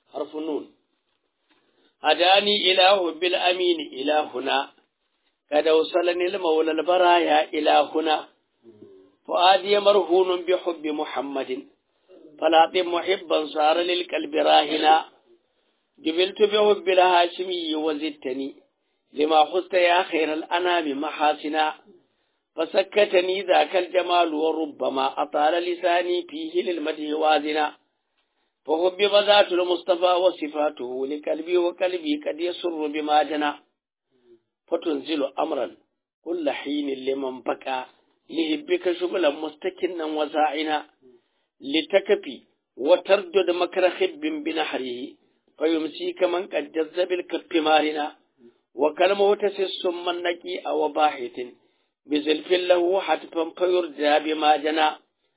حرف نون هداني إله بالأمين إلى هنا قد وصلني المولى البرايا إلى هنا فؤادي مرهون بحب محمد فلا محبا صار للقلب راهنا جبلت بحب الهاشمي وزدتني لما خست يا خير الأنام محاسنا فسكتني ذاك الجمال وربما أطال لساني فيه للمدح وازنا فحبب ذات المصطفى وصفاته لقلبي وقلبي قد يسر بما جنى فتنزل أمرا كل حين لمن بكى لهبك شغلا مستكنا وزاعنا لتكفي وتردد مكر خب بنحره فيمسيك من قد جز بالكف مارنا وكلمه تسس من نكي أو باحث بزلف له حتفا فيرجى بما جنى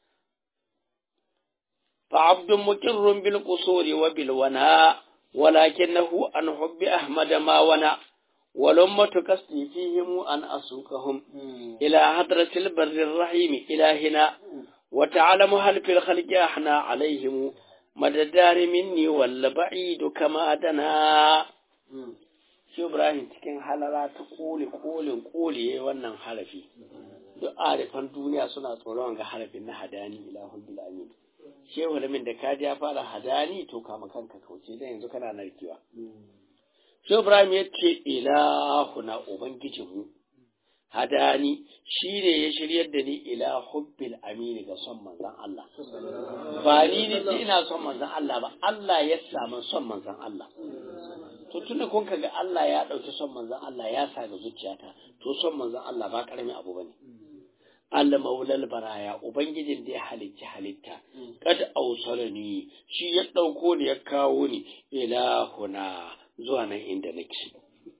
فعبد مكر بالقصور وبالوناء ولكنه عن حب أحمد ما ونا ولمة قصدي فيهم أن أسوقهم إلى حضرة البر الرحيم إلهنا وتعلم هل في الخلق أحنا عليهم مدى الدار مني ولا بعيد كما دنا shi Ibrahim cikin halara ta koli kolin koli wannan harafi duk arifan duniya suna tsoron ga harafin na hadani ilahun bil amin shehu lamin da ka ya fara hadani to kama kanka kauce dan yanzu kana narkewa shi Ibrahim ya ce ilahuna ubangijinmu hadani shi ne ya shiryar da ni ila hubbil amini ga son manzan Allah ba ni ne ce ina son manzan Allah ba Allah ya samu son manzan Allah to tunda kun ga Allah ya ɗauki son manzan Allah ya sa ga zuciyata to son manzan Allah ba ƙaramin abu bane Allah maulal baraya ubangijin da ya halicci halitta kad ausalani shi ya ɗauko ni ya kawo ni ilahuna zuwa nan inda nake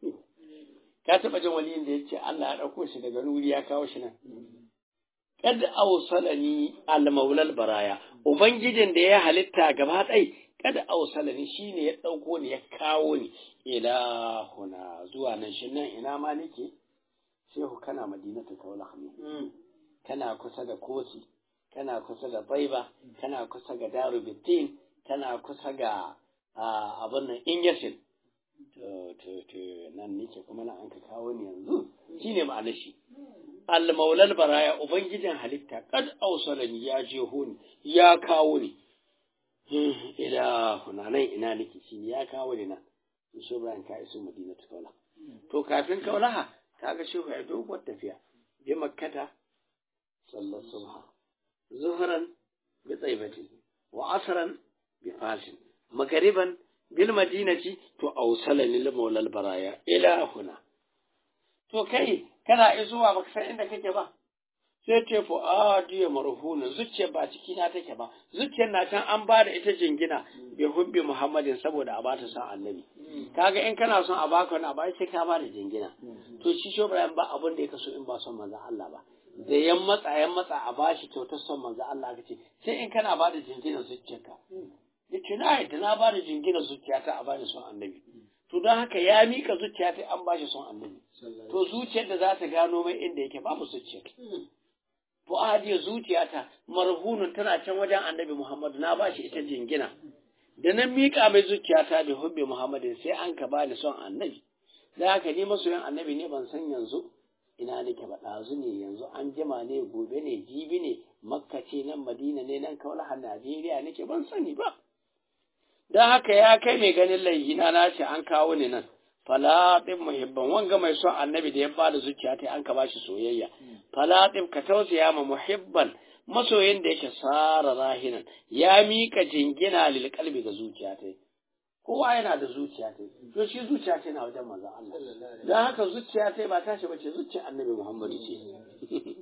ka taɓa jin waliyin da ya ce Allah ya ɗauko shi daga nuri ya kawo shi nan kad ausalani al maulal baraya ubangijin da ya halitta gaba ɗai kada ausalani shine ya ɗauko ni ya kawo ni ila huna zuwa nan shi nan ina ma nake shehu kana madinatu kaula ne kana kusa da kosi kana kusa da baiba kana kusa ga daru bitin kana kusa ga abin nan inyasin to to to nan nake kuma nan an ka kawo ni yanzu shine ma'anar shi al maulal baraya ubangijin halitta kad ausalani ya je ni ya kawo ni ila nan ina nake shi ya kawo ni nan shi Ibrahim ka iso Madina ta kaula to kafin kaulaha kaga shehu ya doguwar tafiya bi makkata sallar subha zuhran bi tsaibati wa asran bi fasin magariban bil madinati to awsalani lil maulal baraya ila huna to kai kana izuwa baka san inda kake ba sai ce fu a diya marhuna zuciyar ba ciki na take ba zuciyar na can an ba da ita jingina bi hubbi muhammadin saboda a bata san annabi kaga in kana son a baka wani abu sai ka ba da jingina to shi shi Ibrahim ba abin da ya kaso in ba son manzon Allah ba da yan matsa yan matsa a bashi kyautar son manzon Allah kace sai in kana ba da jingina zuciyarka yace na yadda na ba da jingina zuciyata a bani son annabi to don haka ya mika zuciyata an bashi son annabi to zuciyar da za ta gano mai inda yake babu zuciyar fu'adiyar zuciyata marhunun tana can wajen annabi Muhammadu na ba shi ita jingina da nan miƙa mai zuciyata da hubbi Muhammadu sai an ka bani son annabi da haka ni masoyin annabi ne ban san yanzu ina nake ba ɗazu ne yanzu an jima ne gobe ne jibi ne makka ce nan madina ne nan kaulaha najeriya nake ban sani ba don haka ya kai mai ganin laihina na ce an kawo ni nan falaɗin muhibban wanga mai son annabi da ya bada zuciya ta an ka bashi soyayya falaɗin ka tausaya ma muhibban masoyin da yake sara rahinan ya mika jingina lil kalbi ga zuciya ta kowa yana da zuciya ta to shi zuciya ta na wajen manzon Allah dan haka zuciya ta ba tashi bace zuciyar annabi Muhammadu ce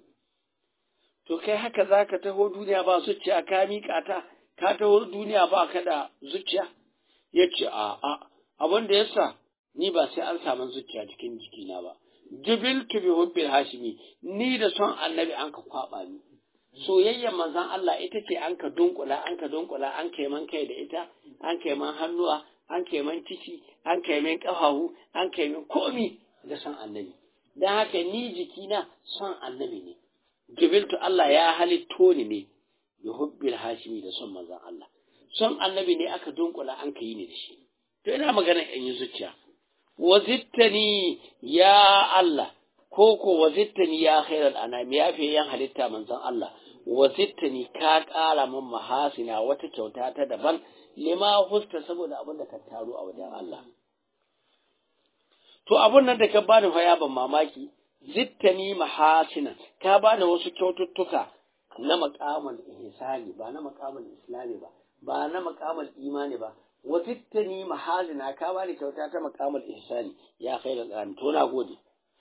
to kai haka zaka taho duniya ba zuciya ka mika ta ka taho duniya ba ka da zuciya yace a a abin da yasa ni ba sai an samu zuciya cikin jikina ba jibiltu bi hubbil hashimi ni da son annabi an ka kwaba ni soyayyar manzon Allah ita ce an ka dunkula an ka dunkula an kai man kai da ita an kai man hannuwa an kai man ciki an kai man kafahu an kai man komi da son annabi dan haka ni jikina son annabi ne jibiltu Allah ya halitto ni ne bi hubbil hashimi da son manzon Allah son annabi ne aka dunkula an ka yi ne da shi to ina magana in yi zuciya wazittani ya Allah ko ko wazittani ya khairal anami ya fi yan halitta manzon Allah wazittani ka ƙara min mahasina wata kyauta ta daban lima husta saboda abin da ka taro a wajen Allah to abun nan da ka bani fa ya ban mamaki zittani mahasina ka bani wasu kyaututtuka na maqamal ihsani ba na maqamal islami ba ba na maqamal imani ba wazittani mahasina ka bani kyauta ta maqamal ihsani ya khairal an to na gode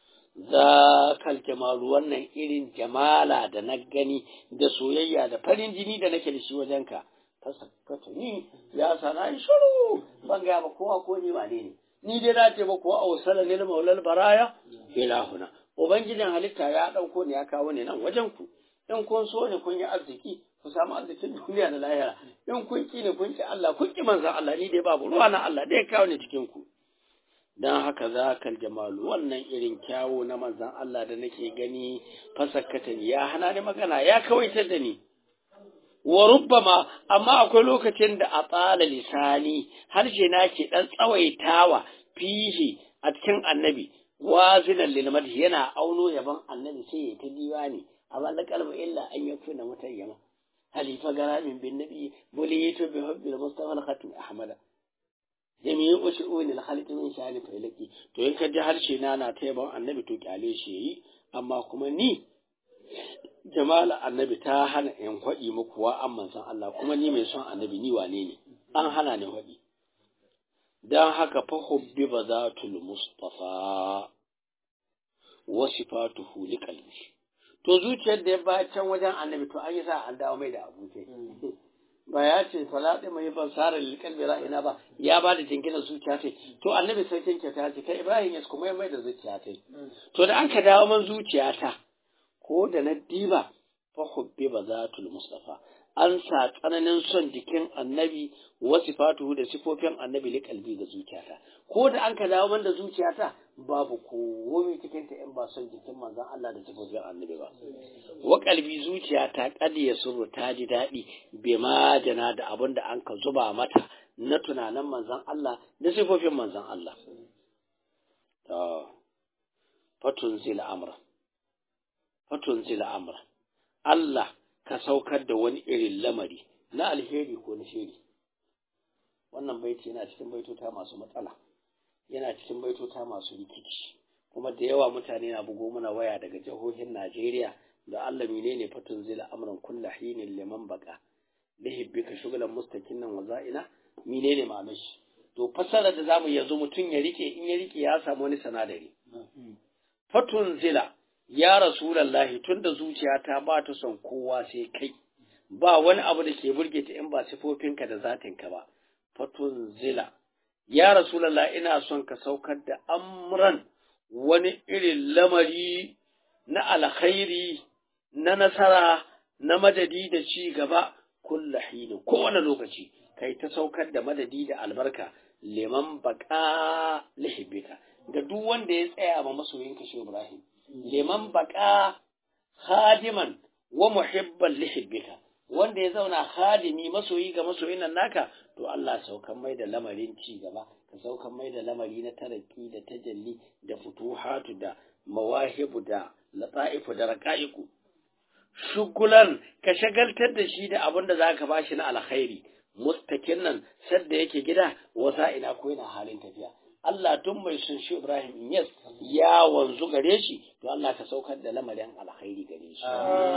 zakal jamalu wannan irin jamala da na gani da soyayya da farin jini da nake da shi wajenka ta sakkata ni ya sana shiru ban ga ba kowa ko ni ba ne ni dai na ce ba ko a wasala ne maulal baraya ilahuna ubangijin halitta ya dauko ne ya kawo ne nan wajen ku in kun so ne kun yi arziki ku samu arzikin duniya da lahira in kun ki ne kun ki Allah kun ki manzon Allah ni dai babu ruwa na Allah dai kawo ne cikin ku dan haka zakal jamalu wannan irin kyawo na manzon Allah da nake gani fasakkata ya hana ni magana ya kawaitar da ni wa rubbama amma akwai lokacin da a tsala lisani harshe na ke dan tsawaitawa fihi a cikin annabi wazinan lil madhi yana auno yaban annabi sai ya ta diwani amma la kalbu illa an yakuna mutayyama halifa garamin bin nabi buliyitu bi hubbil mustafa al khatim ahmada jami'u ushu'un al khaliq min shani failaki to in ka ji harshe na na ta yaban annabi to kyale shi yi amma kuma ni jamala annabi ta hana in faɗi muku wa an manzon Allah kuma ni mai son annabi ni wane ne an hana ni faɗi dan haka fa hubbi bazatul mustafa wa sifatuhu liqalbi to zuciyar da ya ba can wajen annabi to an yi sa an dawo mai da abuke ba ya ce salati mai ban sara liqalbi ra'ina ba ya ba da jinginar zuciya ce to annabi sai kin kyauta ce kai Ibrahim ya kuma mai da zuciya ta to da an ka dawo man zuciyata ko da na diba fa hubbi bazatul mustafa an sa tsananin son jikin annabi wa sifatuhu da sifofin annabi li kalbi ga zuciyata ko da an ka dawo man da zuciyata babu komai cikin ta in ba son jikin manzon Allah da sifofin annabi ba wa kalbi zuciyata kad ya suru ta ji daɗi bai ma jana da abin da an ka zuba mata na tunanin manzon Allah da sifofin manzon Allah to fatun zil amra fatun zila amra Allah ka saukar da wani irin lamari na alheri ko na shiri wannan baiti yana cikin baitota masu matsala yana cikin baitota masu rikici kuma da yawa mutane na bugo mana waya daga jihohin Najeriya da Allah menene fatun zila amran kullu hinin liman baka lihibbika shughlan mustaqinan wa za'ina menene ma'anar shi to fasara da zamu yanzu mutum ya rike in ya rike ya samu wani sanadari fatun zila ya rasulallahi tunda zuciyata ba ta son kowa sai kai ba wani abu da ke burge ta in ba sifofinka da zatinka ba fatun zila ya rasulallah ina son ka saukar da amran wani irin lamari na alkhairi na nasara na madadi da ci gaba kulla hini kowane lokaci kai ta saukar da madadi da albarka liman baka lihibika ga duk wanda ya tsaya ma masoyinka shi Ibrahim liman baka khadiman wa muhibban lihibbika wanda ya zauna khadimi masoyi ga masoyin nan naka to Allah saukan mai da lamarin ci gaba ka saukan mai da lamari na taraki da tajalli da futuhatu da mawahibu da lata'ifu da raqa'iku shugulan ka shagaltar da shi da abin da zaka bashi na alkhairi mustakin nan sadda yake gida wasa ina ko yana halin tafiya Allah tun mai sun shi Ibrahim Inyas ya wanzu gare shi, to Allah ka saukar da lamarin alkhairi gare shi.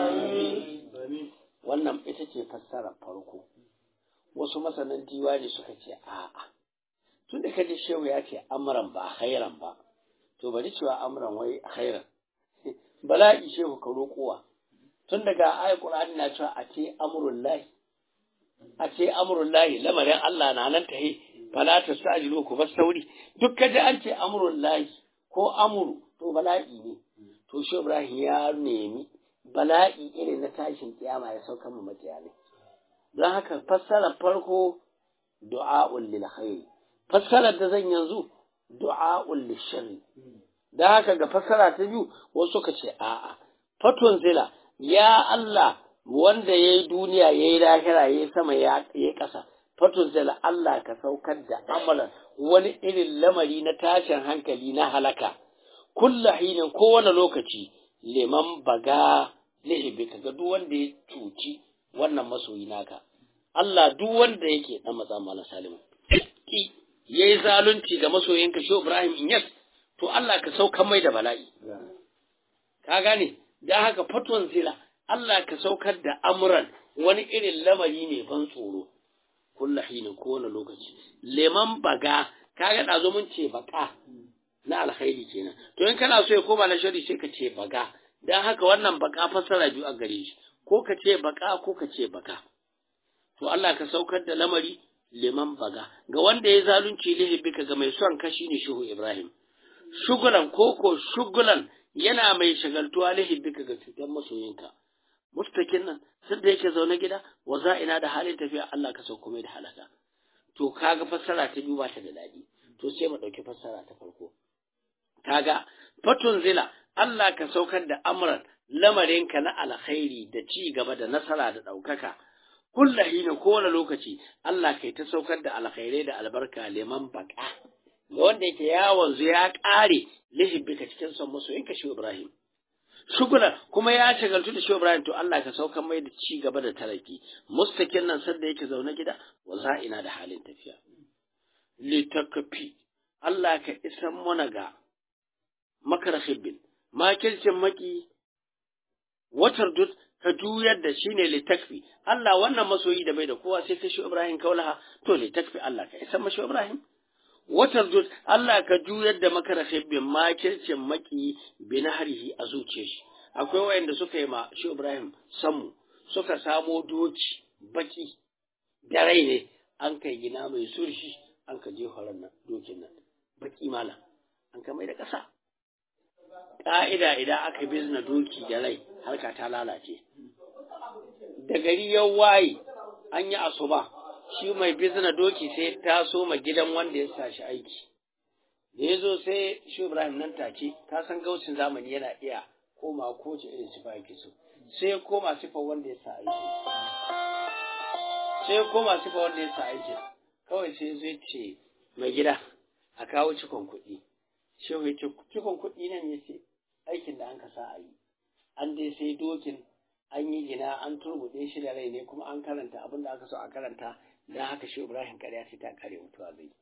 Wannan ita ce fassarar farko. Wasu masanan diwani suka ce, a'a, tun da kaji shehu ya ce amuran ba khairan ba, to bari cewa amuran wai khairan. Bala'i shehu ka roƙowa. Tun daga ayat Qur'ani na cewa a ce amrul lahi. A ce amrul lahi lamarin Allah na nan tahe fala ta sajilu ku bar sauri duk kaji an ce amrul lahi ko amru to bala'i ne to shi Ibrahim ya nemi bala'i irin na tashin kiyama ya sauka mu makiya ne don haka fassara farko du'a'ul lil khair fassarar da zan yanzu du'a'ul lil sharri don haka ga fassara ta biyu wasu ka ce a'a fatun zila ya Allah wanda ya yi duniya ya yi lahira ya yi sama ya yi ƙasa fatuzal Allah ka saukar da amalan wani irin lamari na tashin hankali na halaka kulla hinin kowane lokaci liman baga lihibi kaga duk wanda ya cuci wannan masoyi naka Allah duk wanda yake dan matsa mala salimu yayi zalunci ga masoyinka shi Ibrahim Inyas to Allah ka saukar mai da bala'i ka gane da haka fatwan zila Allah ka saukar da amuran wani irin lamari ne ban tsoro kulla hinin kowane lokaci leman baga kaga ɗazo mun ce baka na alkhairi kenan to in kana so ya koma na shari sai ka ce baga dan haka wannan baka fassara biyu a gare shi ko ka ce baka ko ka ce baka to Allah ka saukar da lamari leman baga ga wanda ya zalunci lihibika ga mai son ka shine shuhu Ibrahim shugulan koko shugulan yana mai shagaltuwa lihibika ga cutar masoyinka mustakin nan sun da yake zaune gida wa ina da halin tafiya Allah ka sauko mai da halaka to kaga fassara ta biyu ba ta da daɗi to sai mu ɗauki fassara ta farko kaga fatun zila Allah ka saukar da amran lamarinka na alkhairi da ci gaba da nasara da ɗaukaka kulla hina kowane lokaci Allah kai ta saukar da alkhairai da albarka liman baka ga wanda yake yawon zu ya ƙare lihibbika cikin son masoyinka shi Ibrahim shugula kuma ya shagaltu da shi Ibrahim to Allah ka saukar mai da ci gaba da taraki mustakin nan sanda yake zaune gida wa za'ina da halin tafiya litakafi Allah ka isan mana ga makarahibbin makircin maki watar dut ka juyar da shi ne litakfi Allah wannan masoyi da bai da kowa sai kashi Ibrahim kaulaha to litakfi Allah ka isan mashi Ibrahim watar dut Allah ka juyar da makarahibbin makircin maki binahrihi a zuciyar shi akwai wayanda suka yi ma shi Ibrahim samu suka samo doki baki da rai ne an kai gina mai surshi an ka je horon nan dokin nan baki mala an ka mai da ƙasa ƙa'ida idan aka bizna doki da rai harka ta lalace da gari ya waye an yi asuba shi mai bizna doki sai ta so ma gidan wanda ya sa shi aiki da ya zo sai shi ibrahim nan take ka san gaucin zamani yana iya koma ko ce irin sifa yake so sai ya koma sifa wanda ya sa aiki sai ya koma sifa wanda ya sa aiki kawai sai zai ce mai gida a kawo cikon kuɗi shehu ya ce cikon kuɗi nan ya ce aikin da an ka sa a yi an dai sai dokin an yi gina an turbuɗe shi da rai ne kuma an karanta abin da aka so a karanta don haka shi ibrahim ƙarya sai ta kare mutuwa zai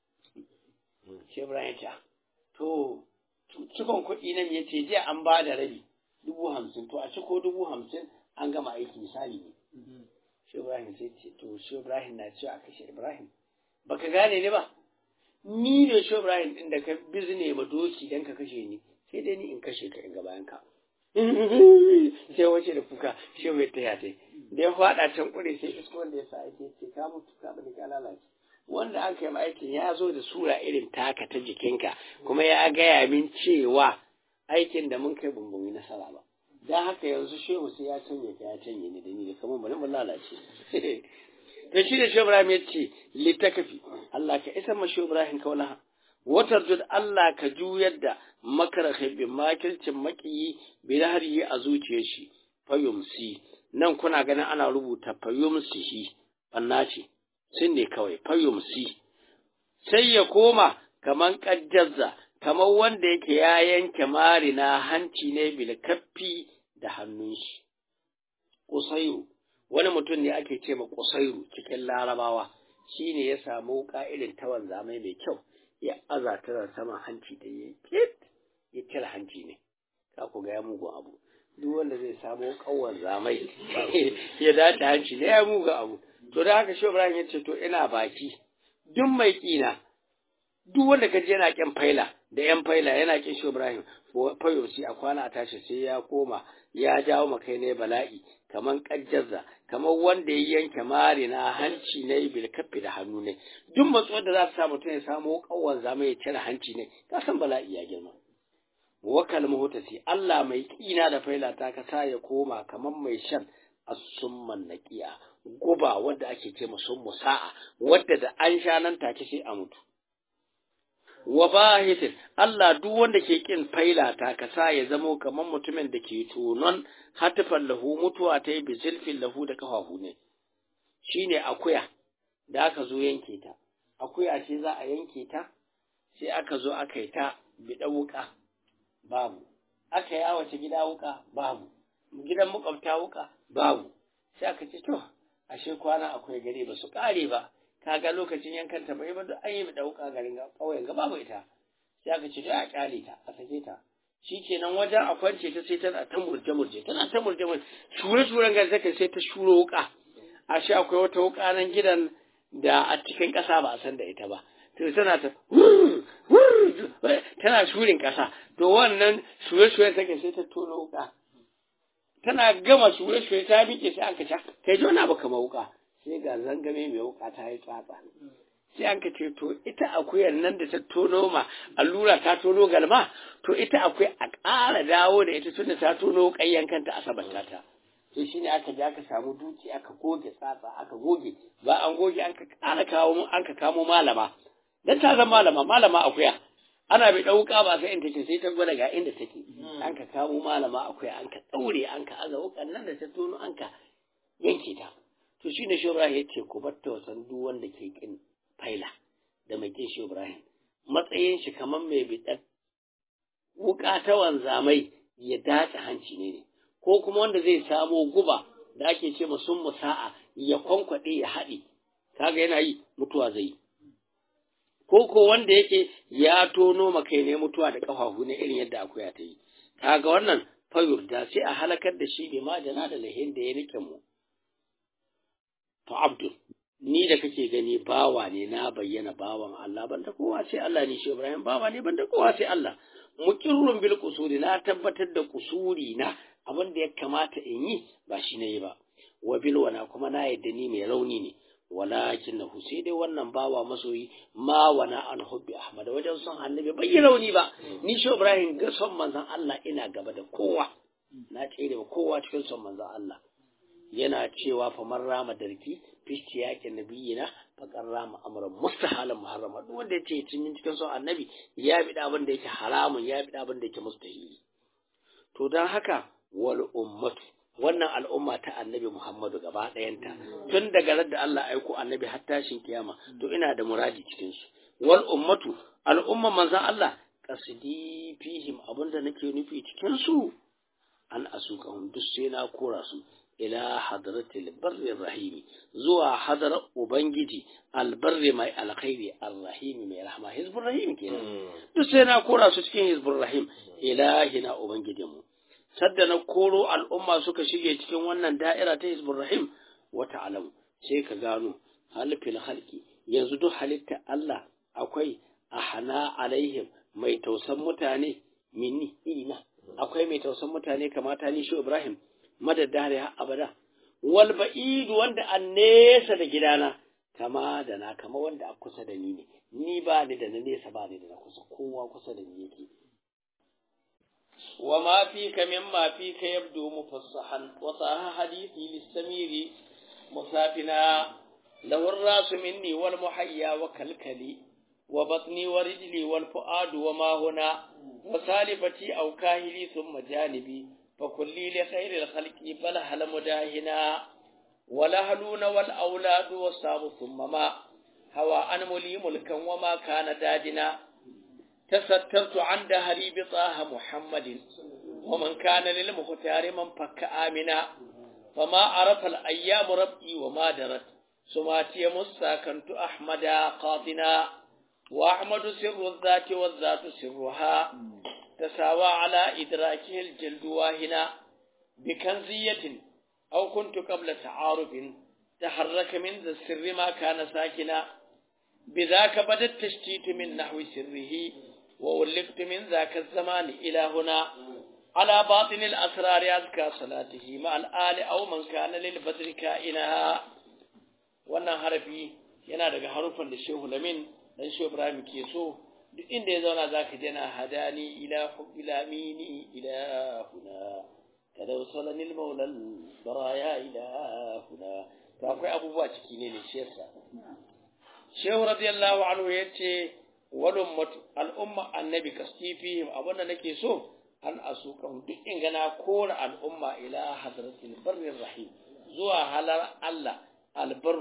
shi ibrahim ya ce to cikon kuɗi nan ya ce jiya an ba da rabi dubu hamsin to a ciko dubu hamsin an gama aiki misali ne shi ibrahim sai ce to shi ibrahim na cewa a kashe ibrahim baka gane ne ba ni ne shi ibrahim din da ka bizne ma doki dan ka kashe ni sai dai ni in kashe ka in ga bayan ka sai wace da kuka shi bai taya ta da ya faɗa can kure sai isko wanda ya sa aiki ce ka mutu ka bani ka lalace wanda an kai aikin ya zo da sura irin taka ta jikinka kuma ya gaya min cewa aikin da mun kai bumbumi nasara ba dan haka yanzu shehu sai ya canje ka ya canje ni da ni da kamar bari mun lalace to shi da shehu Ibrahim ya ce litakafi Allah ka isa ma shehu Ibrahim kaulaha watar jud Allah ka juyar da makara bin makircin makiyi bi laharihi a zuciyar shi fayumsi nan kuna ganin ana rubuta fayumsihi banna ce sun ne kawai fayumsi sai ya koma kaman kajjazza kamar wanda yake ya yanke marina hanci ne bil kaffi da hannun shi Kusairu wani mutum ne ake ce ma Kusairu cikin larabawa shine ya samu ka'idin tawan zamai mai kyau ya aza ta saman hanci da ya kit ya cire hanci ne ka ku ga ya mugun abu duk wanda zai samu kawon zamai ya dace hanci ne ya mugun abu to da haka shi Ibrahim ya ce to ina baki duk mai kina duk wanda kaje yana kin faila da yan faila yana kin shi Ibrahim fayosi a kwana a tashi sai ya koma ya jawo makai ne bala'i kaman kajjaza kamar wanda ya yanke mari na hanci ne bil kaffi da hannu ne duk matsuwar da za su sa mutum ya samu kawon zama ya cire hanci ne ka san bala'i ya girma wakal muhtasi Allah mai kina da faila ta ka sa ya koma kamar mai shan asumman naqiya guba wanda ake ce musun musa'a wadda da an sha nan take sai a mutu wa bahitin Allah duk wanda ke kin faila ta ka sa ya zamo kamar mutumin da ke tonon hatifan lahu mutuwa ta yi bizilfin lahu da kafafu ne shine akuya da aka zo yanke ta akuya ce za a yanke ta sai aka zo aka yi ta biɗa wuka babu aka yi awace gida wuka babu gidan makwabta wuka babu sai aka ce to ashe kwana akwai gari ba su kare ba kaga lokacin yankan ta bai ba duk an yi biɗa wuka garin ƙauyen ga babu ita sai aka ce to a kyale ta a sake ta shikenan wajen a kwance ta sai tana ta murje murje tana ta murje murje shure shuren ga sai sai ta shuro wuka ashe akwai wata wuka nan gidan da a cikin ƙasa ba a san da ita ba to tana ta tana shurin ƙasa to wannan shure-shure take sai ta tono wuka tana gama shure-shure ta miƙe sai an kaca kai jona ba kama wuka sai ga zangame mai wuka ta yi tsatsa sai an ce to ita akuyar nan da ta tono ma allura ta tono galma to ita akwai a ƙara dawo da ita tunda ta tono ƙayyan kanta a sabanta ta to shine aka je aka samu duki aka goge tsatsa aka goge ba an goge an ka ƙara kawo an ka kamo malama dan ta zama malama malama akuya ana bai ɗauka ba sai in take sai ta gwada ga inda take an ka kamo malama akuya an ka ɗaure an ka aza wukan nan da ta tono an ka yanke ta to shine shi Ibrahim yace ku bar ta wasan duk wanda ke kin faila da mai kin shi Ibrahim matsayin shi kamar mai biɗar wuka ta wanzamai ya dace hanci ne ne ko kuma wanda zai samo guba da ake ce sun musa'a ya kwankwaɗe ya haɗe kaga yana yi mutuwa zai yi ko ko wanda yake ya tono makai ne mutuwa da ƙafafu ne irin yadda akuya ta yi kaga wannan fayur da sai a halakar da shi bi majana da lahin da ya nike mu to abdul ni da kake gani bawa ne na bayyana bawan Allah banda kowa sai Allah ne shi Ibrahim bawa ne banda kowa sai Allah muqirrun bil qusuri na tabbatar da kusuri na abin da ya kamata in yi ba shi ne ba wa bil wana kuma na yadda ni mai rauni ne walakin na sai dai wannan bawa masoyi ma wana an hubbi ahmad wajen son annabi bai yi rauni ba ni shi ibrahim ga son manzon Allah ina gaba da kowa na tsere kowa cikin son manzon Allah yana cewa fa man rama darki fisti yakin nabiyina fa kan rama amran mustahalan muharrama duk wanda yace cikin cikin son annabi ya bi abin da yake haramun ya bi abin da yake mustahili to dan haka wal ummatu wannan al'umma ta annabi Muhammadu gaba ɗayanta tun daga da Allah aiko annabi har tashin kiyama to ina da muradi cikin su wal ummatu al'umma manzon Allah qasdi fihim abinda nake nufi cikin su an asuqahum duk sai na kora su ila hadratil barri rahimi zuwa hadar ubangiji albarri mai alkhairi arrahimi mai rahma hizbur rahim kenan duk sai na kora su cikin hizbur rahim ilahina ubangijinmu sadda na koro al'umma suka shige cikin wannan da'ira ta hizbur rahim wata alamu sai ka gano halifin halki yanzu duk halitta Allah akwai ahana alaihim mai tausan mutane minni ina akwai mai tausan mutane kamata ni shi Ibrahim madaddare har abada wal ba'id wanda an nesa da gidana kama da na kama wanda a kusa da ni ne ni ba ni da na nesa ba ni da na kusa kowa kusa da ni yake وما فيك مما فيك يبدو مفصحا وصاح حديثي للسمير مسافنا له الراس مني والمحيا وكلكلي وبطني ورجلي والفؤاد وما هنا وسالفتي أو كاهلي ثم جانبي فكلي لخير الخلق بل هل مداهنا ولهلون والأولاد والصاب ثم ما هوى أن ملي ملكا وما كان دادنا تسترت عن دهري بطه محمد ومن كان للمختار من فك آمنا فما عرف الأيام ربي وما درت سماتي مسا كنت أحمد قاطنا وأحمد سر الذات والذات سرها تساوى على إدراكه الجلد واهنا بكنزية أو كنت قبل تعارف تحرك من ذا السر ما كان ساكنا بذاك بدا التشتيت من نحو سره وولفت من ذاك الزمان إلى هنا على باطن الأسرار أذكى صلاته مع الآل أو من كان للبدر كائنها wannan harafi yana daga harufan da Shehu Lamin dan Shehu Ibrahim ke so duk inda ya zauna zaka ji yana hadani ila hubbil amini ila huna tadawsalani al-maula baraya ila huna to akwai abubuwa ciki ne ne shi yasa Shehu radiyallahu anhu yace wal ummatu al-umma annabi kastifihim abunda nake so an asukan duk in gana kora al'umma ila hadratil barrir rahim zuwa halar Allah albarru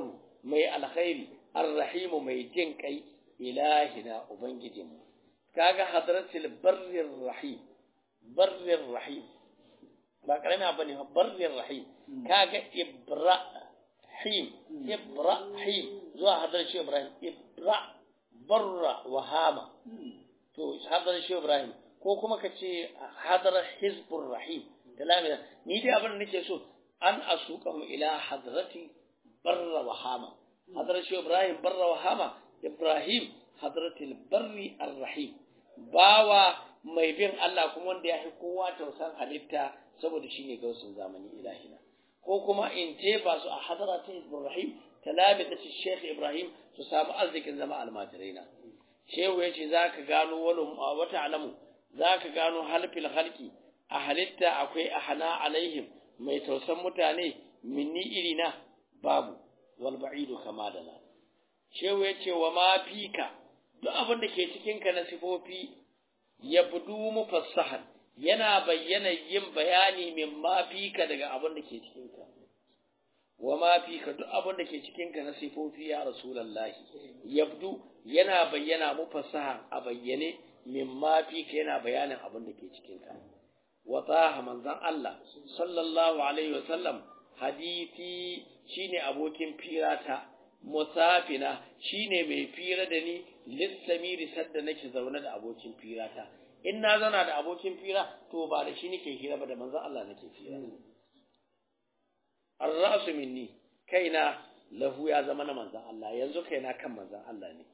mai alkhairi arrahimu mai jin kai ilahina ubangijinmu kaga hadratul barrir rahim barrir rahim ba karami abu ne barrir rahim kaga ibrahim ibrahim zuwa hadar shi ibrahim ibra barra wahama to hadar shi ibrahim ko kuma ka ce hadar hizbur rahim da lamina ni dai abin da nake so an asuqahum ila hadrati barra wahama hadar shi ibrahim barra wahama ibrahim hadratil barri arrahim bawa mai bin Allah kuma wanda ya fi kowa tausan halitta saboda shi ne gausun zamani ilahina ko kuma in jefa su a hadara ta Ibrahim talabi da Sheikh Ibrahim su samu arzikin zama almajirai na shehu ya ce za ka gano wani wata alamu za ka gano halfil halki a halitta akwai a hana alaihim mai tausan mutane minni irina babu wal ba'idu kama da na shehu ya ce wa ma fika duk abin da ke cikinka na sifofi ya budu mufassahan yana bayyana yin bayani min ma fika daga abin da ke cikinka wa ma fika duk abin da ke cikinka na sifofi ya rasulullahi yabdu yana bayyana mufassahan a bayyane min ma fika yana bayanin abin da ke cikinka wa taha manzan Allah sallallahu alaihi wa sallam hadisi shine abokin firata musafina shine mai fira da ni lissamiri sadda nake zaune da abokin firata in na zauna da abokin fira to ba da shi nake hira ba da manzon Allah nake fira ar-ra'su minni kaina lahu ya zama na manzon Allah yanzu kaina kan manzon Allah ne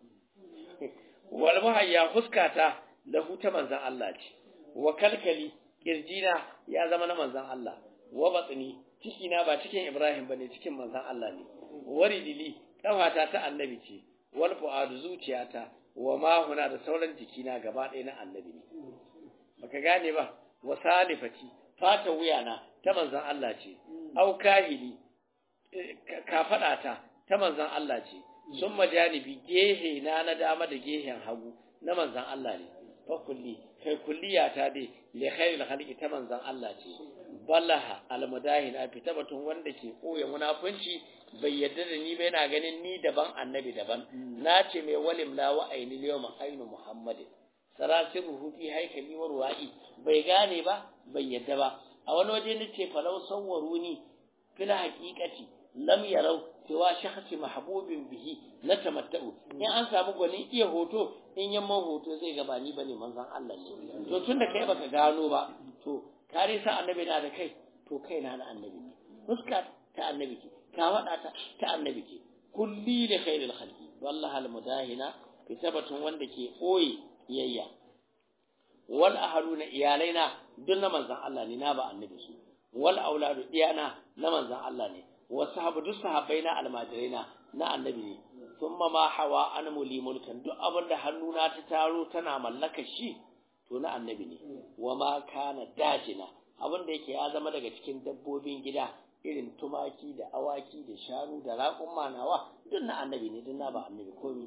wal muhayya huskata lahu ta manzon Allah ce wa kalkali kirjina ya zama na manzon Allah wa batsini cikina ba cikin Ibrahim bane cikin manzon Allah ne waridili kafata ta annabi ce wal fu'adu zuciyata wa ma huna da sauran jikina gaba ɗaya na annabi ne baka gane ba wa salifati fata wuyana ta manzon Allah ce au kahili kafadata ta manzon Allah ce sun majanibi gehe na na dama da gehen hagu na manzon Allah ne fa kulli kai kulliyata dai li khairil khalqi ta manzon Allah ce balaha almudahina fita batun wanda ke koya munafunci bai yadda da ni ba yana ganin ni daban annabi daban na ce mai walim la wa aini yawma ainu muhammadin sarasiruhu fi haikali wa ruwa'i bai gane ba bai yadda ba a wani waje ni ce falau sawwaruni fil haqiqati lam yarau cewa shakhsi mahbubin bihi na tamatta'u in an samu gwanin iya hoto in yamman hoto zai gaba ni bane manzon Allah ne to tunda kai baka gano ba to kare sa annabi na da kai to kai na na annabi ne fuska ta annabi ce ka wada ta ta annabi ce kulli li khairil khalqi wallahi al mudahina fi sabatun wanda ke koyi iyayya wal ahluna iyalaina duk na manzon Allah ne na ba annabi su wal auladu iyana na manzon Allah ne wa sahabu duk sahabbai na almajiraina na annabi ne thumma ma hawa an muli mulkan duk abin da hannuna ta taro tana mallaka shi to na annabi ne wa ma kana dajina abin da yake ya zama daga cikin dabbobin gida irin tumaki da awaki da shanu da raƙun manawa duk na annabi ne duk na ba annabi komi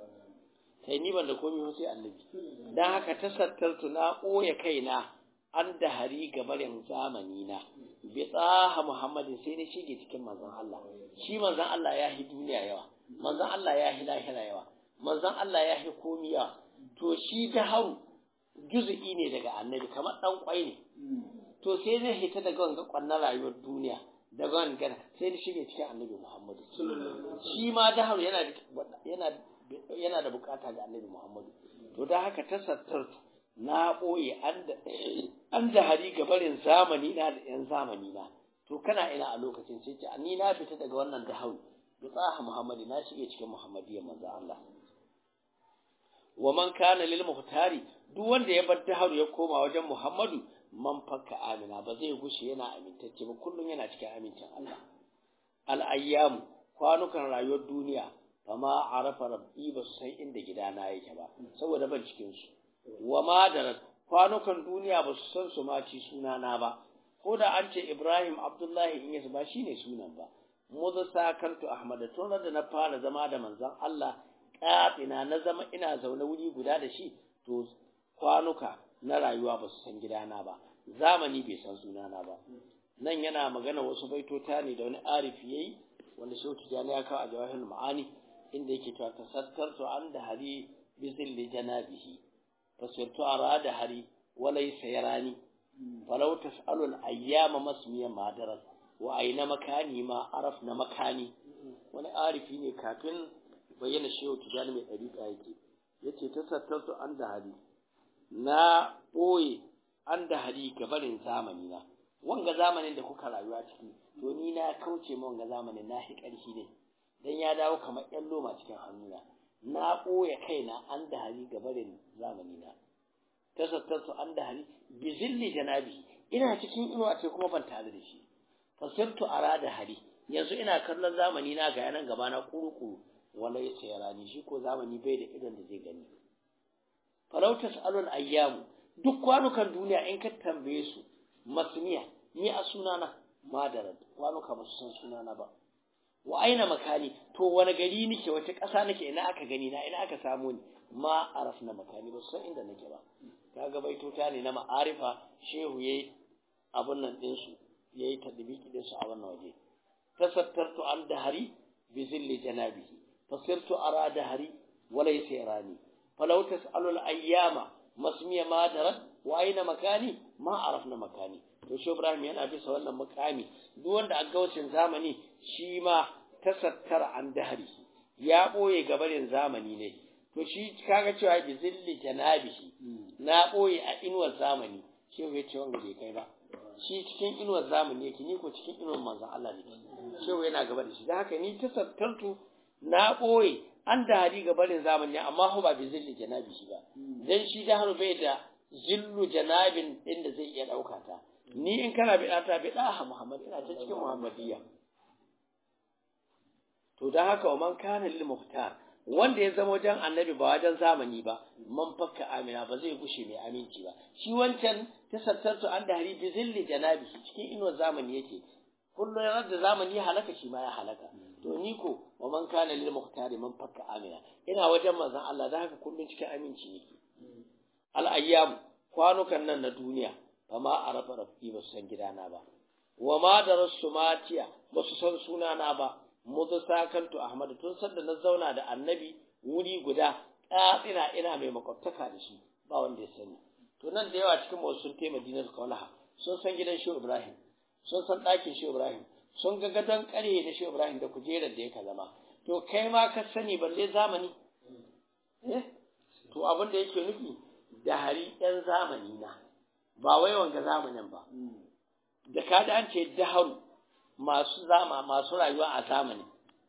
sai ni ban da komi sai annabi dan haka tasattartu na ɓoye kaina an da hari gabarin zamani na bi tsaha muhammadin sai na shige cikin manzon Allah shi manzon Allah ya hi duniya yawa manzon Allah ya hi lahira yawa manzon Allah ya hi komi yawa to shi ta haru juz'i ne daga annabi kamar dan kwai ne to sai na hita daga wanga kwannan rayuwar duniya daga wanga sai na shige cikin annabi Muhammadu shi ma da haru yana yana yana da bukata ga annabi Muhammadu to da haka tasattartu na ɓoye an da hari gabarin zamani na da ‘yan zamani na, to kana ina a lokacin sai ce, ni na fita daga wannan da hau, da tsaha Muhammadu na shige cikin Muhammadiyya manzo Allah. Wa man kana lil muhtari duk wanda ya bar daharu ya koma wajen Muhammadu man fakka amina ba zai gushe yana amintacce ba kullum yana cikin amincin Allah. Al ayyamu kwanukan rayuwar duniya fama arafa rabbi ba su san inda gidana yake ba saboda ban cikin su. wa madarat kwanukan duniya ba su san su ma ci sunana ba ko da an ce Ibrahim Abdullahi in yasu ba shine sunan ba muza sakantu Ahmad tun da na fara zama da manzon Allah kafina na zama ina zaune wuri guda da shi to kwanuka na rayuwa ba su san gidana ba zamani bai san sunana ba nan yana magana wasu baitota ne da wani arifi yayi wanda shehu tijani ya kawo a jawahirul ma'ani inda yake cewa tasattartu an da hari bi zilli janabihi fasirtu ara da hari walaysa yarani falau tas'alu al-ayyama masmiya madarat wa aina makani ma arafna makani wani arifi ne kafin bayyana shehu tijani mai dariƙa yake yace tasattartu an da hari na ɓoye an da hari gabarin zamani na wanga zamanin da kuka rayuwa ciki to ni na kauce ma wanga zamanin na hi ƙarfi ne dan ya dawo kamar ƴan loma cikin hannuna na ɓoye kaina an da hari gabarin zamani na tasattartu an da hari bi zilli janabi ina cikin inuwa ce kuma ban tare da shi fasirtu ara da hari yanzu ina kallon zamani na ga yanan gaba na kuru-kuru wala ya sayara ni shi ko zamani bai da idon da zai gani falau tas'alul ayyamu duk kwanukan duniya in ka tambaye su masniya ni a sunana madarar kwanuka ba su san sunana ba wa aina makani to wani gari nake wace ƙasa nake ina aka gani na ina aka samu ni ma arafna makani ba su san inda nake ba kaga baitota ne na ma'arifa shehu yayi abun nan din su yayi tadbiki din su a wannan waje tasattartu an dahari bi zilli janabihi fasirtu ara dahari walaysa yarani falau tas'alul ayyama masmiya ma darat wa aina makani ma arafna makani to shi Ibrahim yana bisa wannan makami duk wanda a gaucin zamani shi ma tasattara an dahari ya boye gabarin zamani ne to shi kaga cewa bi zilli janabihi na boye a inuwar zamani shi ya ce wanda bai kai ba shi cikin inuwar zamani yake ni ko cikin inuwar manzon Allah ne shi yana gaba da shi dan haka ni tasattartu na boye an da hari ga barin zamani amma ho ba bi zilli janabi shi ba dan shi da haru bai da zillu janabin din da zai iya dauka ta ni in kana bi ta bi da Muhammad ina ta cikin Muhammadiyya to dan haka wa man kana lil muhtar wanda ya zama wajen annabi ba wajen zamani ba man fakka amina ba zai gushe mai aminci ba shi wancan tasattartu an da hari bi zilli janabi cikin inuwar zamani yake kullum yanar da zamani ya halaka shi ma ya halaka to ni ko wa man kana lil muhtari man fakka amina ina wajen manzon Allah da haka kullun cikin aminci nake al ayyam kwanukan nan na duniya fa ma arafa rabbi ba su san gidana ba wa ma darasu matiya ba su san sunana ba mudu sakantu ahmad tun sanda na zauna da annabi wuri guda tsina ina mai makwabtaka da shi ba wanda ya sani to nan da yawa cikin wasu sun taimaka dinar kaulaha sun san gidan shi ibrahim sun san ɗakin shi ibrahim sun ga gadon ƙarhe da shi Ibrahim da kujerar da yake zama to kai ma ka sani balle zamani eh to abin da yake nufi da hari ɗan zamani na ba wai wanga zamanin ba da ka da an ce daharu masu zama masu rayuwa a zamani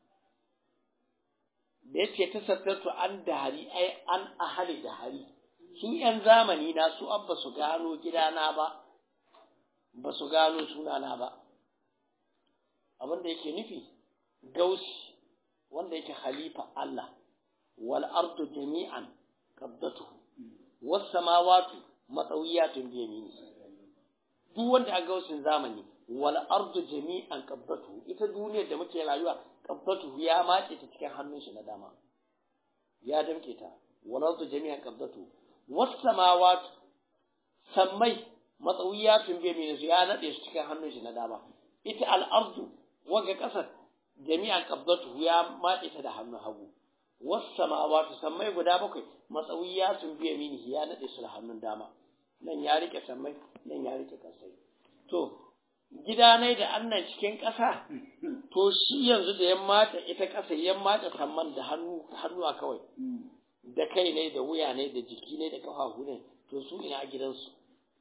da yake ta sattartu an dahari ai an ahali dahari su ‘yan zamani na su an ba su gano gidana ba ba su gano sunana ba abin da yake nufi gausi wanda yake khalifa Allah wal ardu jami'an qabdatu was samawati matawiyatun bi yamini duk wanda a gausin zamani wal ardu jami'an qabdatu ita duniyar da muke rayuwa qabdatu ya mace ta cikin hannun shi na dama ya damke ta wal ardu jami'an qabdatu was samawati sammai matsawiyatun bi yamini ya nade su cikin hannun shi na dama ita al ardu waga ƙasar jami'an qabdatu ya matse ta da hannun hagu was samawati sammai guda bakwai matsawiya sun biya mini ya nade su da hannun dama nan ya rike sammai nan ya rike kasai to gida ne da annan cikin ƙasa to shi yanzu da ya mata ita ƙasa ya mata samman da hannu hannuwa kawai da kai ne da wuya ne da jiki ne da kafafu ne to su ina gidansu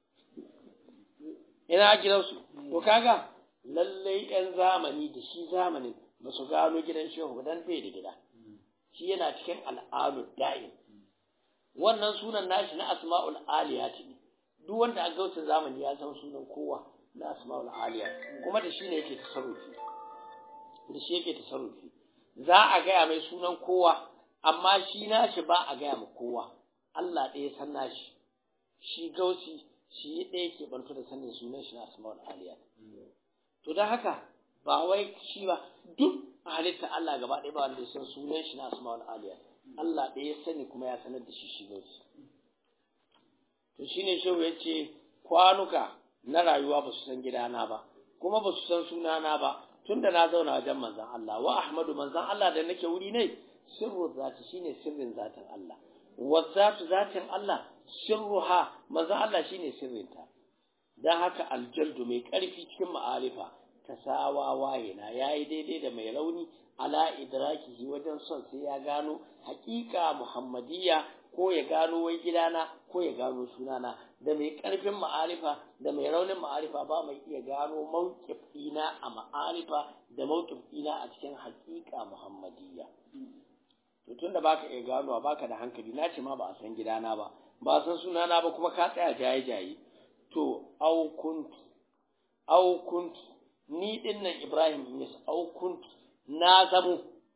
ina gidansu to kaga lallai ‘yan zamani da shi zamanin ba su gano gidan shehu dan bai da gida shi yana cikin al'adu da'in wannan sunan nashi na asma'ul aliyati ne duk wanda a gaucin zamani ya san sunan kowa na asma'ul aliyat kuma da shi ne yake tasarrufi da shi yake tasarrufi za a gaya mai sunan kowa amma shi nashi ba a gaya ma kowa Allah ɗaya san nashi shi gauci shi ɗaya ke bantu da sanin sunan shi na asma'ul aliyat to don haka ba wai shi ba duk halitta Allah gaba ɗaya ba wanda ya san sunan shi na asma'ul aliyat Allah ɗaya ya sani kuma ya sanar da shi shi gauci to shine shehu ya ce kwanuka na rayuwa ba su san gidana ba kuma ba su san sunana ba tunda na zauna wajen manzon Allah wa ahmadu manzon Allah da nake wuri ne sirru zati shine sirrin zatin Allah wa zatu zatin Allah sirruha manzon Allah shine sirrinta dan haka aljaldu mai karfi cikin ma'arifa tasawa wayena yayi daidai da mai rauni ala idrakihi wajen son sai ya gano haƙiƙa muhammadiyya ko ya gano wai gidana ko ya gano sunana da mai ƙarfin ma'arifa da mai raunin ma'arifa ba mai iya gano mawqif ɗina a ma'arifa da mawqif ɗina a cikin haƙiƙa muhammadiyya to tunda baka iya gano baka da hankali na ce ma ba a san gidana ba ba a san sunana ba kuma ka tsaya jaye jaye to au kuntu au kuntu ni dinnan Ibrahim yes au kuntu na zamo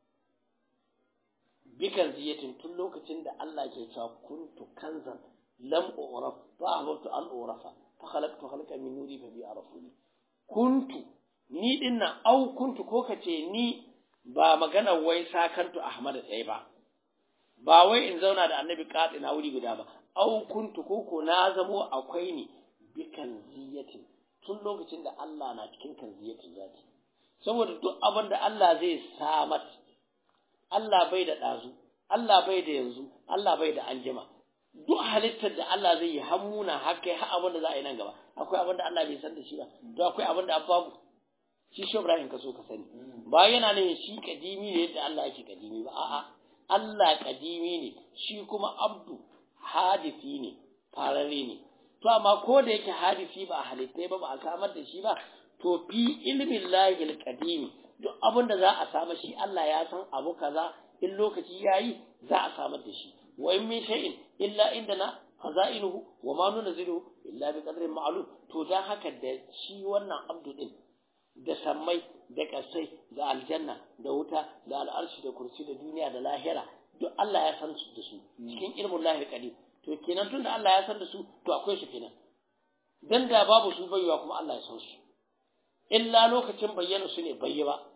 bikan ziyatin tun lokacin da Allah ke cewa kuntu kanzan lam uraf fa ahbabtu an urafa fa khalaqtu khalqan min nuri fa bi arafuni kuntu ni dinnan au kuntu ko kace ni ba magana wai sakantu Ahmad tsaye ba ba wai in zauna da annabi katsi na wuri guda ba au kuntu ko ko na zamo akwai ni bikan ziyatin tun lokacin da Allah na cikin kan ziyatin zati saboda duk abin da Allah zai samar Allah bai da ɗazu Allah bai da yanzu Allah bai da anjima duk halittar da Allah zai yi hammuna haka har abin da za a yi nan gaba akwai abin da Allah bai san da shi ba to akwai abin da babu shi shi Ibrahim ka so ka sani ba yana ne shi kadimi ne yadda Allah yake kadimi ba a'a Allah kadimi ne shi kuma abdu hadisi ne farare ne to amma ko da yake hadisi ba halittai ba ba a samar da shi ba to fi ilmin lahil kadimi duk abin da za a samu shi Allah ya san abu kaza in lokaci yayi za a samar da shi wa in min shay'in illa indana khazainuhu wa ma nunzilu illa bi qadrin ma'lum to dan haka da shi wannan abdu din da sammai da kasai da aljanna da wuta da al'arshi da kursi da duniya da lahira duk Allah ya san su da su cikin ilmin lahil kadim to kenan tunda Allah ya san da su to akwai su kenan dan da babu su baiwa kuma Allah ya san su illa lokacin bayyana su ne bayyi ba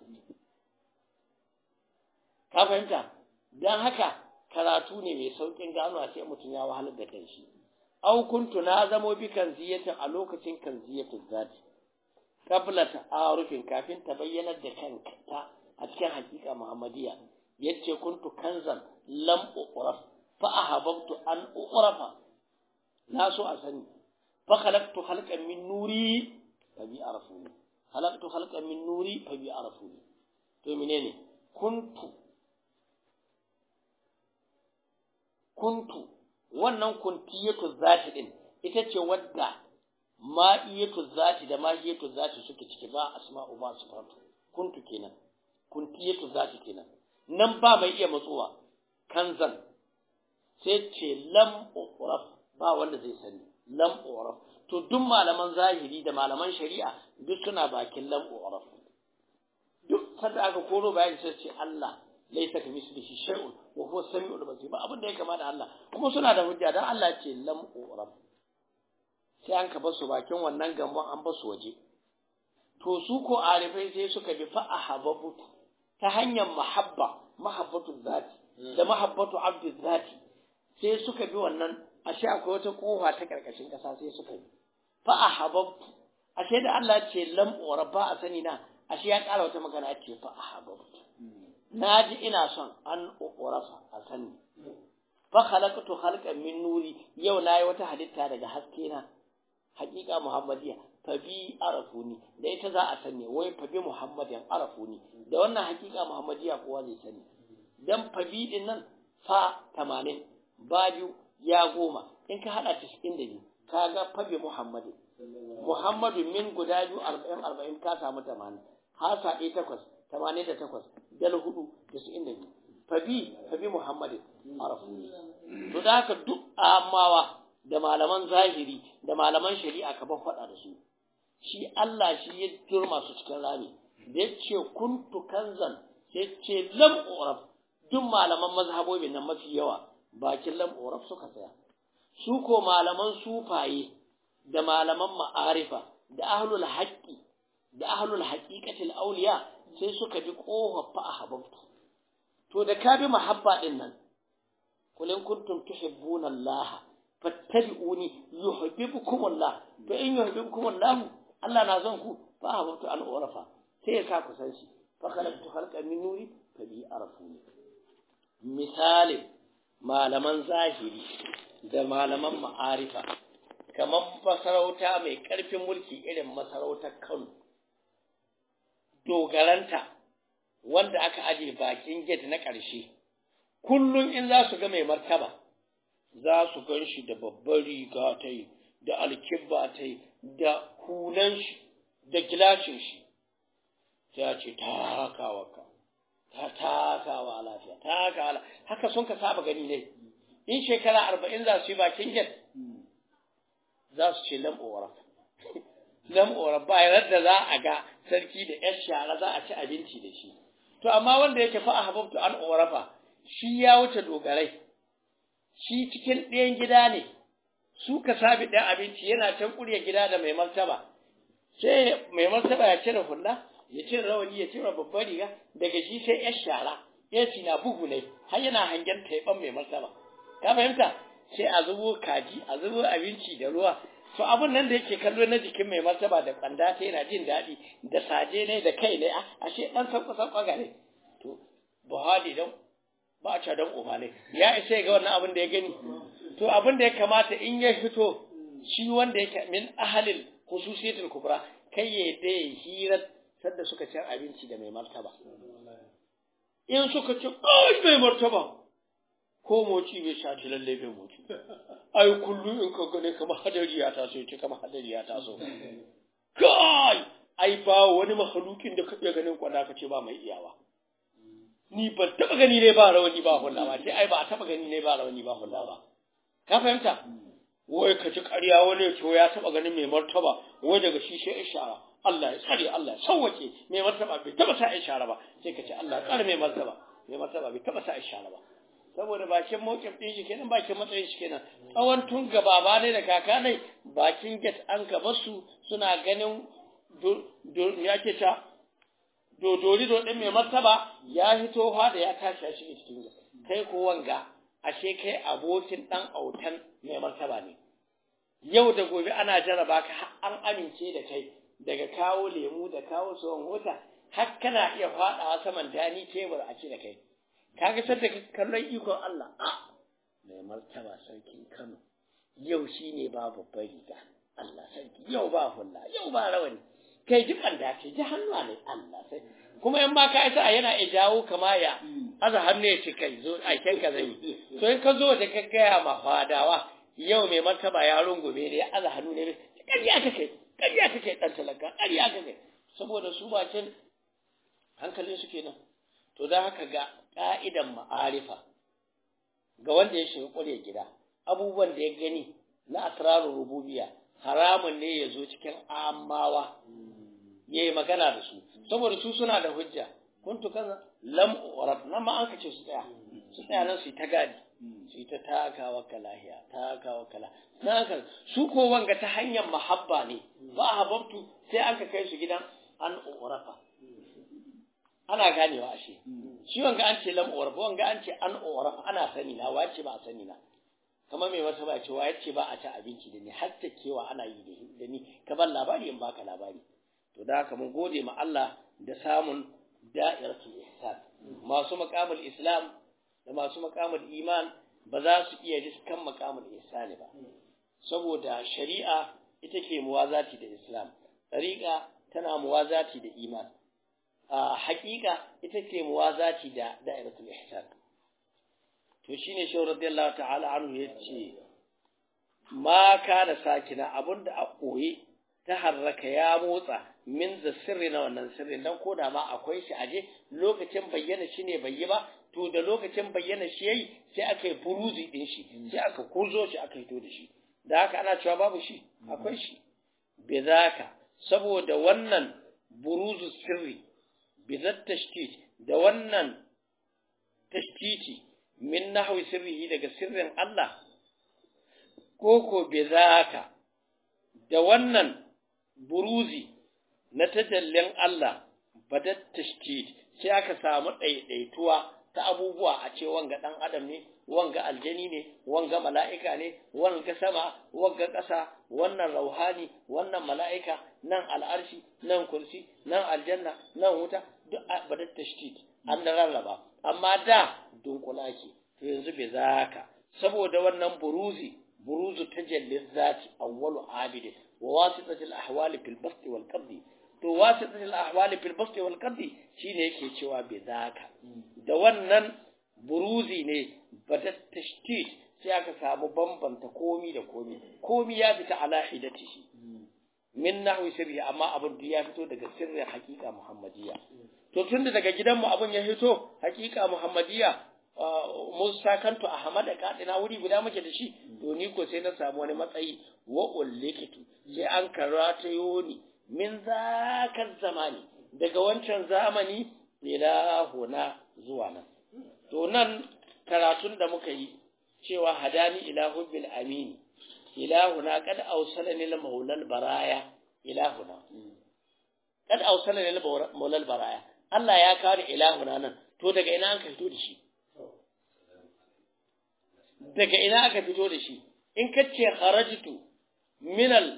ka fahimta dan haka karatu ne mai saukin gano sai mutum ya wahalar da kanshi au kuntu na zamo bi kan ziyatin a lokacin kan ziyatin zati qabla ta'arufin kafin ta bayyana da kanka ta a cikin hakika muhammadiya yace kuntu kanzan lam uqraf fa ahabbtu an uqrafa na so a sani fa khalaqtu khalqan min nuri fa bi arafuni khalaqtu khalqan min nuri fa bi arafuni to menene kuntu kuntu wannan kuntiyatu zati din ita ce wadda ma'iyatu zati da ma'iyatu zati suke ciki ba asma'u ba sifatu kuntu kenan kuntiyatu zati kenan nan ba mai iya matsuwa kanzan sai ce lam uraf ba wanda zai sani lam uraf to duk malaman zahiri da malaman shari'a duk suna bakin lam uraf duk sanda aka koro bayani sai ce Allah laysa ka mislihi shay'un wa huwa samiul basir ba abin da ya kama da Allah kuma suna da hujja dan Allah ce lam uraf sai an ka basu bakin wannan gambon an basu waje to su ko arifai sai suka bi fa ahababu ta hanyar mahabba mahabbatu zati da mahabbatu abdu zati sai suka bi wannan ashe akwai wata kofa ta karkashin kasa sai suka bi fa ahabbtu ashe da Allah ce lam ba a sani na ashe ya ƙara wata magana ce fa ahabbtu naji ina son an urafa a sani fa khalaqtu khalqan min nuri yau nayi wata halitta daga haske na haƙiƙa muhammadiya fa bi arafuni da ita za a sani wai fa bi muhammadin arafuni da wannan haƙiƙa muhammadiya kowa zai sani dan fa bi din nan fa 80 ba biyu ya goma in ka hada 92 kaga fa bi muhammadin muhammadu min guda biyu 40 40 ka samu 80 hasa ɗaya takwas 88 dal hudu 92 fa bi fa bi muhammadin arafuni to da haka duk amawa da malaman zahiri da malaman shari'a ka ban faɗa da su shi Allah shi ya turma su cikin rami da ya ce kuntu kanzan sai ce lam uraf duk malaman mazhabobin nan mafi yawa bakin lam uraf suka tsaya su ko malaman sufaye da malaman ma'arifa da ahlul haqqi da ahlul haqiqatil awliya sai suka bi kofa fa ahabbtu to da ka bi mahabba din nan kulin kuntum tuhibbuna Allah fattabi'uni yuhibbukum Allah to in yuhibbukum Allah Allah na son ku fa habatu an urafa sai ya sa ku san shi fa khalaqtu khalqan min nuri fa bi arafuni misalin malaman zahiri da malaman ma'arifa kamar masarauta mai ƙarfin mulki irin masarautar Kano dogaranta wanda aka aje bakin gate na ƙarshe kullum in za su ga mai martaba za su gan shi da babbar riga ta yi da alkibba ta yi da hulan shi da gilashin shi ta ce takawa ka ta takawa lafiya takawa lafiya haka sun ka saba gani ne in shekara arba'in za su yi bakin gate za su ce lam'ora lam'ora ba yadda za a ga sarki da yar shara za a ci abinci da shi to amma wanda yake fa ahbabtu an orafa shi ya wuce dogarai shi cikin ɗayan gida ne su ka sabi ɗan abinci yana can ƙurya gida da mai martaba sai mai martaba ya cire hulla ya cire rawani ya cire babbar riga daga shi sai yar shara AC na bugu ne har yana hangen taiban mai martaba ka fahimta sai a zubo kaji a zubo abinci da ruwa to abun nan da yake kallo na jikin mai martaba da kwanda ta yana jin daɗi da saje ne da kai ne ashe ɗan san kusan ɓagare to buhari dan ba a dan uba ne ya isa ga wannan abin da ya gani to abin da ya kamata in ya fito shi wanda yake min ahalil khususiyatul kubra kai ya da hira sadda suka cin abinci da mai martaba in suka ci ai mai martaba ko moci bai sha ci lalle bai moci ai kullum in ka gane kamar hadari ya taso ce kamar hadari ya taso kai ai ba wani mahalukin da ka iya ganin kwada ka ce ba mai iyawa ni ban taba gani ne ba rawani ba hulla ba sai ai ba taba gani ne ba rawani ba hulla ba ka fahimta wai ka ci ƙarya wani ya ce ya taba ganin mai martaba wai daga shi sai ishara Allah ya tsare Allah ya sauwake mai martaba bai taba sa ishara ba sai ka ce Allah ya tsare mai martaba mai martaba bai taba sa ishara ba saboda bakin mawkin ɗin shi kenan bakin matsayin shi kenan tsawon tun gaba ba ne da kaka ne bakin get an gaba su suna ganin ya ke ta dodori dodin mai martaba ya hito da ya tashi a cikin cikin kai ko wanga ashe kai abokin dan autan mai martaba ne yau da gobe ana jaraba ka an amince da kai daga kawo lemu da kawo tsohon mota har kana iya faɗawa saman dani tebur a ce da kai kaga sadda kallon ikon Allah mai martaba sarkin Kano yau shine ba babbar riga Allah sarki yau ba hulla yau ba rawani kai ji banda ce ji hannuwa ne Allah sai kuma in ba ka isa yana iya jawo kama ya aza hannu ya ce kai zo a ka zai to in ka zo da ka gaya ma fadawa yau mai martaba ya rungume ne ya aza hannu ne ƙarya ka kai ƙarya ka kai ɗan talaka ƙarya ka kai saboda su bakin hankalin su kenan to don haka ga ƙa'idan ma'arifa ga wanda ya shiga ƙwarya gida abubuwan da ya gani na asrarun rububiya haramun ne ya zo cikin amawa ya yi magana da su saboda su suna da hujja kuntu kaza lam urab nan ma an kace su tsaya su tsaya nan su yi ta gadi su yi ta takawa kalahiya takawa kala na haka su ko wanga ta hanyar mahabba ne ba hababtu sai an ka kai su gidan an urafa ana ganewa ashe shi wanga an ce lam urab wanga an ce an urafa ana sani na wace ba a sani na kamar mai wata ba cewa yace ba a ci abinci da ni har ta kewa ana yi da ni ka bar labari in baka labari to da haka mun gode ma Allah da samun da'iratul ihsan masu maqamul islam da masu maqamul iman ba za su iya riskan maqamul ihsani ba saboda shari'a ita ke muwazati da islam tariqa tana muwazati da iman a haƙiƙa ita ke muwazati da da'iratul ihsan to shine shi radiyallahu ta'ala anhu yace ma kana sakina abunda a koyi ta harraka ya motsa min da sirri na wannan sirri dan koda ma akwai shi aje lokacin bayyana shi ne bai yi ba to da lokacin bayyana shi yayi sai aka yi buruzi din shi sai aka kurzo shi aka hito da shi da haka ana cewa babu shi akwai shi bizaka saboda wannan buruzu sirri bizat tashtit da wannan tashtiti min nahwi sirrihi daga sirrin Allah koko bizaka da wannan buruzi na tajallin Allah badat tashtid sai aka samu ɗaiɗaituwa ta abubuwa a ce wanga ɗan adam ne wanga aljani ne wanga mala'ika ne wanga sama wanga ƙasa wannan rauhani wannan mala'ika nan al'arshi nan kursi nan aljanna nan wuta duk badat tashdid an da rarraba amma da dunkula ke to yanzu bai zaka saboda wannan buruzi buruzu tajallin zati awwalu abidin wa wasitatul ahwali fil bast wal qabdi to wasitatul ahwali fil bast wal qabdi shine yake cewa bai zaka da wannan buruzi ne badat tashdid sai aka samu bambanta komi da komi komi ya fita ala hidatihi min nahwi sirri amma abin da ya fito daga sirrin hakika muhammadiyya to tunda daga gidanmu abin ya fito hakika muhammadiyya Musa kanto Ahmad da kadina wuri guda muke da shi to ni ko sai na samu wani matsayi wa ullikitu sai an karata yoni min zakar zamani daga wancan zamani ila huna zuwa nan to nan karatun da muka yi cewa hadani ila hubbil amini ilahuna kad awsalani lil maulal baraya ilahuna kad awsalani lil maulal baraya Allah ya kawo ilahuna nan to daga ina an fito da shi daga ina aka fito da shi in kace kharajtu min al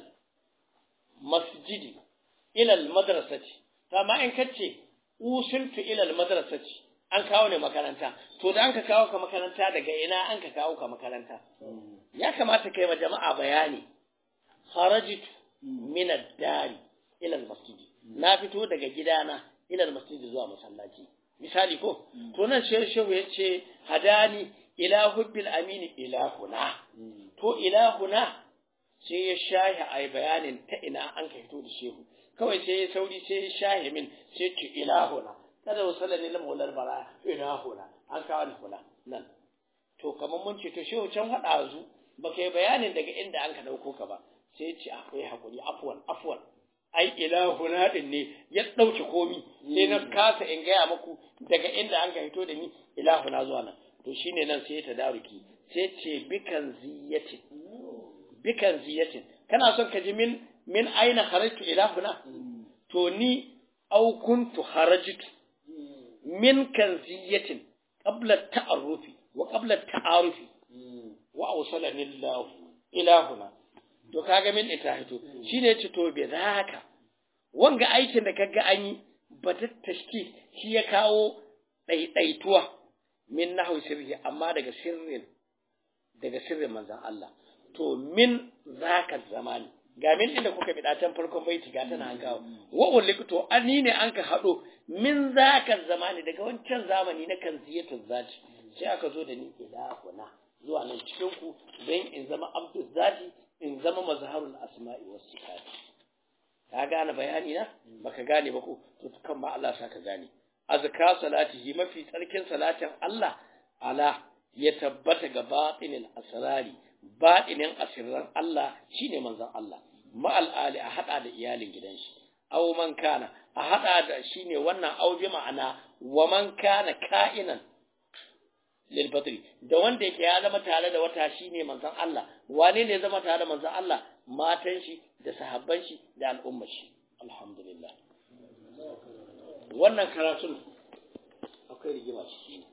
masjidi ila al madrasati amma in kace usiltu ila al madrasati an kawo ne makaranta to da an ka kawo ka makaranta daga ina an ka kawo ka makaranta ya kamata kai ma jama'a bayani kharajtu min ad-dari ila al-masjid na fito daga gidana ila al-masjid zuwa masallaci misali ko to nan shehu shehu yace hadani ila hubbil amini ilahuna to ilahuna sai ya shahi ai bayanin ta ina an ka fito da shehu kawai sai ya sauri sai ya shahi min sai ce ilahuna kada wasallani la maulal bara ilahuna an kawo ni kula nan to kamar mun ce to shehu can hada zu baka yi bayanin daga inda an ka dauko ka ba sai ya ce akwai hakuri afwan afwan ai ilahuna din ne ya dauke komi sai na kasa in gaya muku daga inda an ka fito da ni ilahuna zuwa nan to shine nan sai ya tadaruki sai ce bikan ziyatin bikan ziyatin kana son ka ji min min aina kharajtu ilahuna to ni au kuntu kharajtu min kanziyatin qabla ta'arrufi wa qabla ta'arufi wa awsalani Allah ilahuna to kaga min ita hito shine yace to be zaka wanga aikin da kaga an yi batat tashkik shi ya kawo daidaituwa min nahwi sirri amma daga sirrin daga sirrin manzon Allah to min zaka zamani ga min inda kuka bi can farkon baiti ga tana an kawo wa ulika to ani ne an ka hado min zaka zamani daga wancan zamani na kan ziyatu zati sai aka zo da ni ilahuna zuwa nan cikin ku don in zama abdul zati in zama mazharul asma'i was sifat ka gane bayani na baka gane ba ko to kan ma Allah saka gane azka salatihi mafi tsarkin salatin Allah ala ya tabbata ga batinil asrari batinin asirran Allah shine manzon Allah ma'al ali a hada da iyalin gidan shi aw man kana a hada da shine wannan aw bi ma'ana wa man kana ka'inan lil badri da wanda yake ya zama tare da wata shine manzon Allah wane ne zama tare da manzon Allah matan shi da sahabban shi da al'ummar shi alhamdulillah wannan karatun akwai rigima ciki